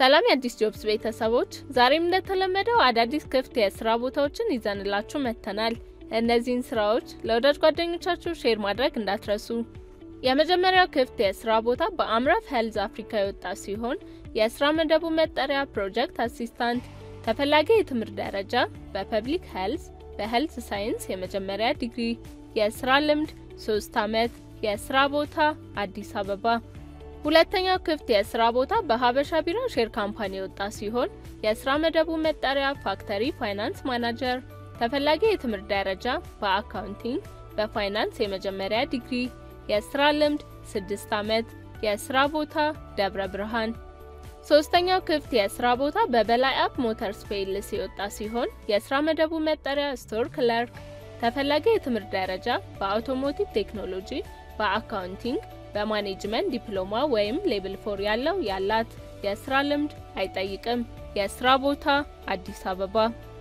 ሰላም የአዲስ ጆብስ ቤተሰቦች፣ ዛሬም እንደተለመደው አዳዲስ ክፍት የስራ ቦታዎችን ይዘንላችሁ መጥተናል። እነዚህን ስራዎች ለወዳጅ ጓደኞቻችሁ ሼር ማድረግ እንዳትረሱ። የመጀመሪያው ክፍት የስራ ቦታ በአምራፍ ሄልዝ አፍሪካ የወጣ ሲሆን የስራ መደቡ መጠሪያ ፕሮጀክት አሲስታንት፣ ተፈላጊ የትምህርት ደረጃ በፐብሊክ ሄልዝ በሄልዝ ሳይንስ የመጀመሪያ ዲግሪ፣ የስራ ልምድ ሶስት ዓመት፣ የስራ ቦታ አዲስ አበባ። ሁለተኛው ክፍት የስራ ቦታ በሀበሻ ቢራ ሼር ካምፓኒ የወጣ ሲሆን የስራ መደቡ መጠሪያ ፋክተሪ ፋይናንስ ማናጀር፣ ተፈላጊ የትምህርት ደረጃ በአካውንቲንግ በፋይናንስ የመጀመሪያ ዲግሪ፣ የስራ ልምድ ስድስት ዓመት፣ የስራ ቦታ ደብረ ብርሃን። ሶስተኛው ክፍት የስራ ቦታ በበላይ አፕ ሞተርስ ፔልስ የወጣ ሲሆን የስራ መደቡ መጠሪያ ስቶር ክለርክ፣ ተፈላጊ የትምህርት ደረጃ በአውቶሞቲቭ ቴክኖሎጂ በአካውንቲንግ በማኔጅመንት ዲፕሎማ ወይም ሌብል ፎር ያለው ያላት፣ የስራ ልምድ አይጠይቅም፣ የስራ ቦታ አዲስ አበባ።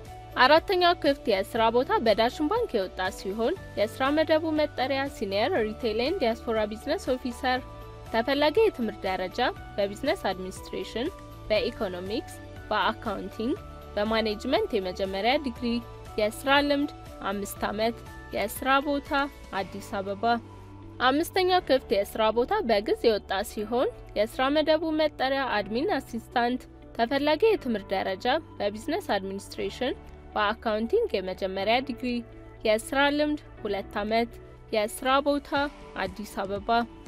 አራተኛው ክፍት የስራ ቦታ በዳሽን ባንክ የወጣ ሲሆን የስራ መደቡ መጠሪያ ሲኒየር ሪቴል ኤንድ ዲያስፖራ ቢዝነስ ኦፊሰር፣ ተፈላጊ የትምህርት ደረጃ በቢዝነስ አድሚኒስትሬሽን፣ በኢኮኖሚክስ፣ በአካውንቲንግ፣ በማኔጅመንት የመጀመሪያ ዲግሪ፣ የስራ ልምድ አምስት ዓመት፣ የስራ ቦታ አዲስ አበባ። አምስተኛው ክፍት የስራ ቦታ በግዝ የወጣ ሲሆን የስራ መደቡ መጠሪያ አድሚን አሲስታንት፣ ተፈላጊ የትምህርት ደረጃ በቢዝነስ አድሚኒስትሬሽን፣ በአካውንቲንግ የመጀመሪያ ዲግሪ፣ የስራ ልምድ ሁለት ዓመት፣ የስራ ቦታ አዲስ አበባ።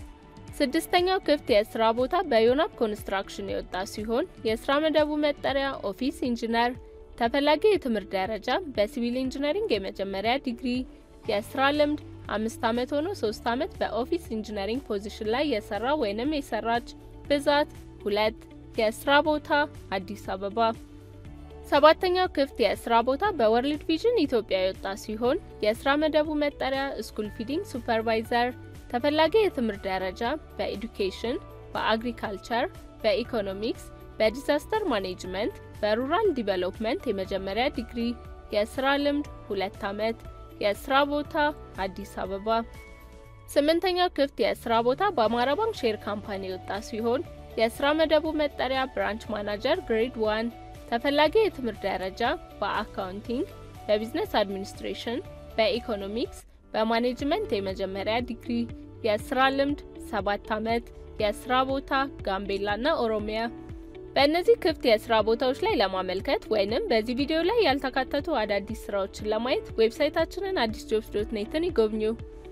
ስድስተኛው ክፍት የስራ ቦታ በዮናብ ኮንስትራክሽን የወጣ ሲሆን የስራ መደቡ መጠሪያ ኦፊስ ኢንጂነር፣ ተፈላጊ የትምህርት ደረጃ በሲቪል ኢንጂነሪንግ የመጀመሪያ ዲግሪ፣ የስራ ልምድ አምስት ዓመት ሆኖ ሶስት ዓመት በኦፊስ ኢንጂነሪንግ ፖዚሽን ላይ የሰራ ወይንም የሰራች፣ ብዛት ሁለት፣ የስራ ቦታ አዲስ አበባ። ሰባተኛው ክፍት የስራ ቦታ በወርልድ ቪዥን ኢትዮጵያ የወጣ ሲሆን የስራ መደቡ መጠሪያ ስኩል ፊዲንግ ሱፐርቫይዘር፣ ተፈላጊ የትምህርት ደረጃ በኤዱኬሽን፣ በአግሪካልቸር፣ በኢኮኖሚክስ፣ በዲዛስተር ማኔጅመንት፣ በሩራል ዲቨሎፕመንት የመጀመሪያ ዲግሪ፣ የስራ ልምድ ሁለት ዓመት የስራ ቦታ አዲስ አበባ። ስምንተኛው ክፍት የስራ ቦታ በአማራ ባንክ ሼር ካምፓኒ የወጣ ሲሆን የስራ መደቡ መጠሪያ ብራንች ማናጀር ግሬድ ዋን፣ ተፈላጊ የትምህርት ደረጃ በአካውንቲንግ፣ በቢዝነስ አድሚኒስትሬሽን፣ በኢኮኖሚክስ፣ በማኔጅመንት የመጀመሪያ ዲግሪ፣ የስራ ልምድ ሰባት ዓመት፣ የስራ ቦታ ጋምቤላና ኦሮሚያ። በእነዚህ ክፍት የስራ ቦታዎች ላይ ለማመልከት ወይንም በዚህ ቪዲዮ ላይ ያልተካተቱ አዳዲስ ስራዎችን ለማየት ዌብሳይታችንን አዲስ ጆብስ ዶት ኔትን ይጎብኙ።